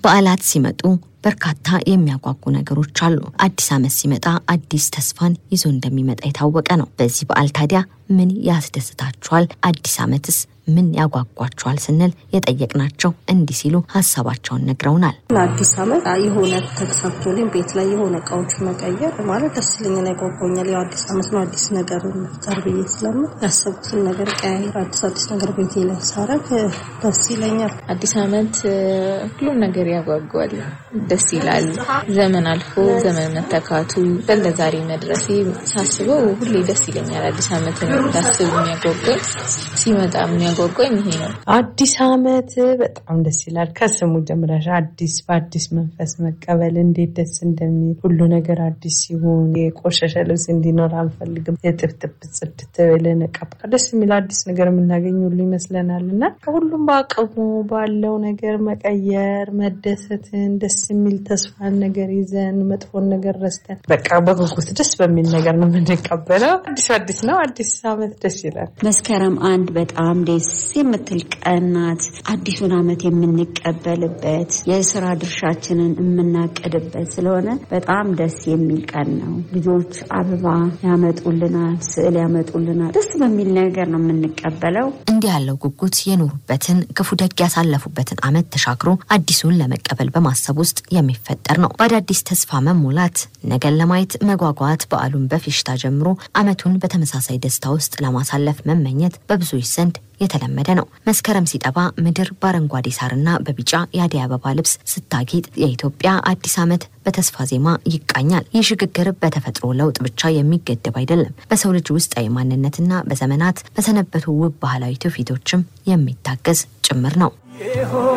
በዓላት ሲመጡ በርካታ የሚያጓጉ ነገሮች አሉ። አዲስ ዓመት ሲመጣ አዲስ ተስፋን ይዞ እንደሚመጣ የታወቀ ነው። በዚህ በዓል ታዲያ ምን ያስደስታችኋል? አዲስ ዓመትስ ምን ያጓጓችኋል? ስንል የጠየቅናቸው እንዲህ ሲሉ ሀሳባቸውን ነግረውናል። ለአዲስ ዓመት የሆነ ተሳክቶልኝ ቤት ላይ የሆነ እቃዎች መቀየር ማለት ደስ ይለኛል፣ ያጓጓኛል። ያው አዲስ ዓመት ነው አዲስ ነገር መፍጠር ብዬ ስለምን ያሰብኩትን ነገር ቀያየር አዲስ አዲስ ነገር ቤቴ ላይ ሳረግ ደስ ይለኛል። አዲስ ዓመት ሁሉም ነገር ያጓጓል፣ ደስ ይላል። ዘመን አልፎ ዘመን መተካቱ ለዛሬ መድረሴ ሳስበው ሁሌ ደስ ይለኛል። አዲስ ዓመትን እንዳስብ የሚያጓጓኝ ሲመጣ የሚያጓጓኝ ይሄ ነው። አዲስ ዓመት በጣም ደስ ይላል። ከስሙ ጀምረሽ አዲስ በአዲስ መንፈስ መቀበል እንዴት ደስ እንደሚል ሁሉ ነገር አዲስ ሲሆን የቆሸሸ ልብስ እንዲኖር አንፈልግም። የጥፍጥፍ ጽድት ብለን ቀባ ደስ የሚል አዲስ ነገር የምናገኝ ሁሉ ይመስለናል እና ከሁሉም በአቅሙ ባለው ነገር መቀየር መደሰትን ደስ የሚል ተስፋን ነገር ይዘን መጥፎን ነገር ረስተን በቃ በጉጉት ደስ በሚል ነገር ነው የምንቀበለው። አዲስ አዲስ ነው። አዲስ ዓመት ደስ ይላል። መስከረም አንድ በጣም ደስ የምትል ቀን ናት። አዲሱን ዓመት የምንቀበልበት የስራ ድርሻችንን የምናቅድበት ስለሆነ በጣም ደስ የሚል ቀን ነው። ልጆች አበባ ያመጡልናል፣ ስዕል ያመጡልናል። ደስ በሚል ነገር ነው የምንቀበለው። እንዲህ ያለው ጉጉት የኖሩበትን ክፉ ደግ ያሳለፉበትን ዓመት ተሻግሮ አዲሱን ለመቀበል በማሰብ ውስጥ የሚፈጠር ነው። በአዳዲስ ተስፋ መሞላት፣ ነገን ለማየት መጓጓት፣ በዓሉን በፌሽታ ጀምሮ ዓመቱን በተመሳሳይ ደስታ ውስጥ ለማሳለፍ መመኘት በብዙዎች ዘንድ የተለመደ ነው። መስከረም ሲጠባ ምድር በአረንጓዴ ሳርና በቢጫ የአደይ አበባ ልብስ ስታጌጥ የኢትዮጵያ አዲስ ዓመት በተስፋ ዜማ ይቃኛል። ይህ ሽግግር በተፈጥሮ ለውጥ ብቻ የሚገደብ አይደለም። በሰው ልጅ ውስጣዊ ማንነትና በዘመናት በሰነበቱ ውብ ባህላዊ ትውፊቶችም የሚታገዝ ጭምር ነው።